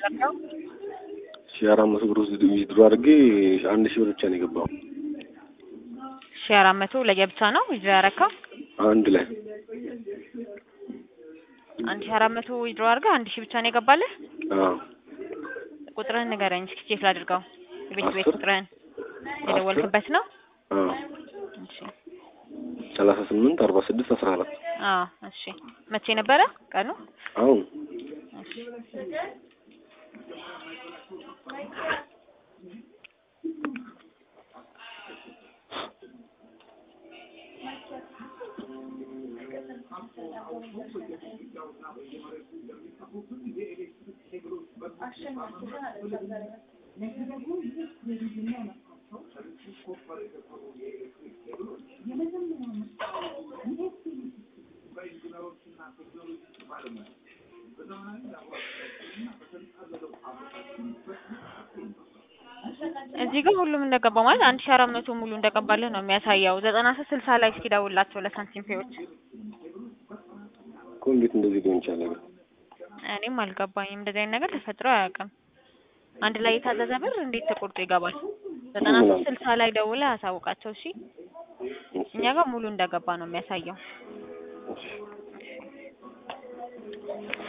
ያደረገው? ሺህ አራት መቶ ብር ውስጥ ዊዝድሮ አድርጌ አንድ ሺህ ብር ብቻ ነው የገባው። ሺ አራት መቶ ለየብቻ ነው ዊዝድሮ ያደረከው? አንድ ላይ አንድ ሺ አራት መቶ ዊዝድሮ አድርገህ አንድ ሺህ ብቻ ነው የገባልህ? አዎ ቁጥርህን ንገረኝ እስኪ ቼክ ላድርገው። የቤት ቤት አስር ቁጥርህን የደወልክበት ነው? አዎ እሺ ሰላሳ ስምንት አርባ ስድስት አስራ አራት አዎ እሺ። መቼ ነበረ ቀኑ? አሁን እሺ እዚህ ጋር ሁሉም እንደገባ ማለት አንድ ሺ አራት መቶ ሙሉ እንደገባልህ ነው የሚያሳየው። ዘጠና ሶስት ስልሳ ላይ እስኪ ደውልላቸው ለሳንቲም ፔዎች። እኮ እንዴት እንደዚህ ሊሆን ይቻላል? እኔም አልገባኝም። እንደዚህ አይነት ነገር ተፈጥሮ አያውቅም። አንድ ላይ የታዘዘ ብር እንዴት ተቆርጦ ይገባል? ዘጠና ሶስት ስልሳ ላይ ደውለህ አሳውቃቸው እሺ። እኛ ጋር ሙሉ እንደገባ ነው የሚያሳየው።